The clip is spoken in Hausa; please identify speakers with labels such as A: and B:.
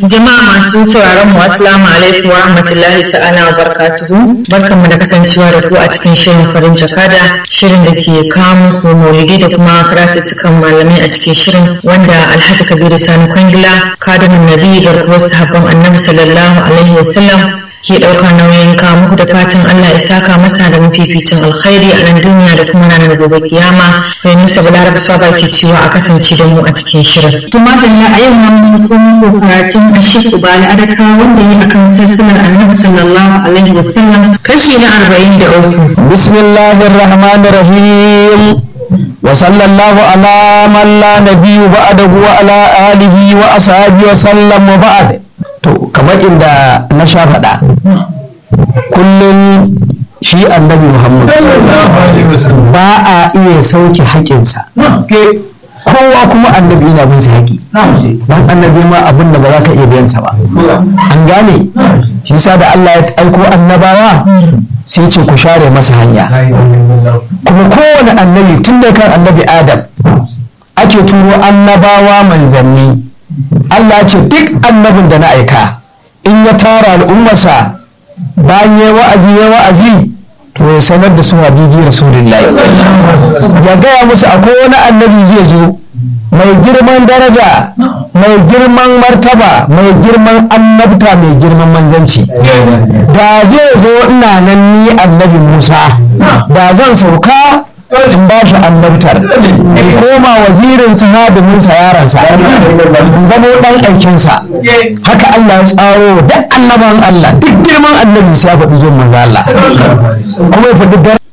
A: Jama'a masu sauraron mu assalamu alaikum wa rahmatullahi ta'ala wa barakatuhu. Barkanmu da kasancewa da ku a cikin shirin farin jakada, shirin da ke kawo muku maulidi da kuma karatuttukan malamai a cikin shirin wanda Alhaji Kabiru Sani Kwangila, kadamin Nabi garkuwar sahabban Annabi sallallahu alaihi wa sallam ke ɗaukar nauyin kawo muku da fatan Allah ya saka masa da mafificin alkhairi a nan duniya da kuma ranar gobe kiyama. Bai Musa Balaraba Swaba ke cewa a kasance da mu a cikin shirin.
B: Tuma da a yau mun kuma karatun Ashik Ubali Adaka wanda yi akan sassanar Annabi sallallahu alaihi wasallam
A: Kashi na arba'in da uku.
C: bismillahir rahmanir rahim wa sallallahu ala man la nabiyyu ba'dahu wa ala alihi wa ashabihi wa sallam wa ba'd to kamar inda na sha faɗa kullum shi annabi muhammad ba a iya sauke haƙinsa kowa kuma annabi yana bin sa haƙi dan annabi ma abin da ba za ka iya biyan sa ba an gane shi yasa da Allah ya aiko annabawa sai ce ku share masa hanya kuma kowane annabi tun da kan annabi adam ake turo annabawa manzanni Allah ce duk annabin da na aika in ya tara al'ummarsa bayan ya wa'azi ya wa'azi to ya sanar da su habibi rasulullahi ya gaya musu akwai wani annabi zai zo mai girman daraja mai girman martaba mai girman annabta mai girman manzanci da zai zo ina nan ni annabi musa da zan sauka in ba shi annabtar in koma wazirin sahadiminsa yaransa in zamo dan aikinsa haka Allah ya tsaro duk annaban Allah duk girman annabi sai ya faɗi zuwan manzo Allah kuma ya faɗi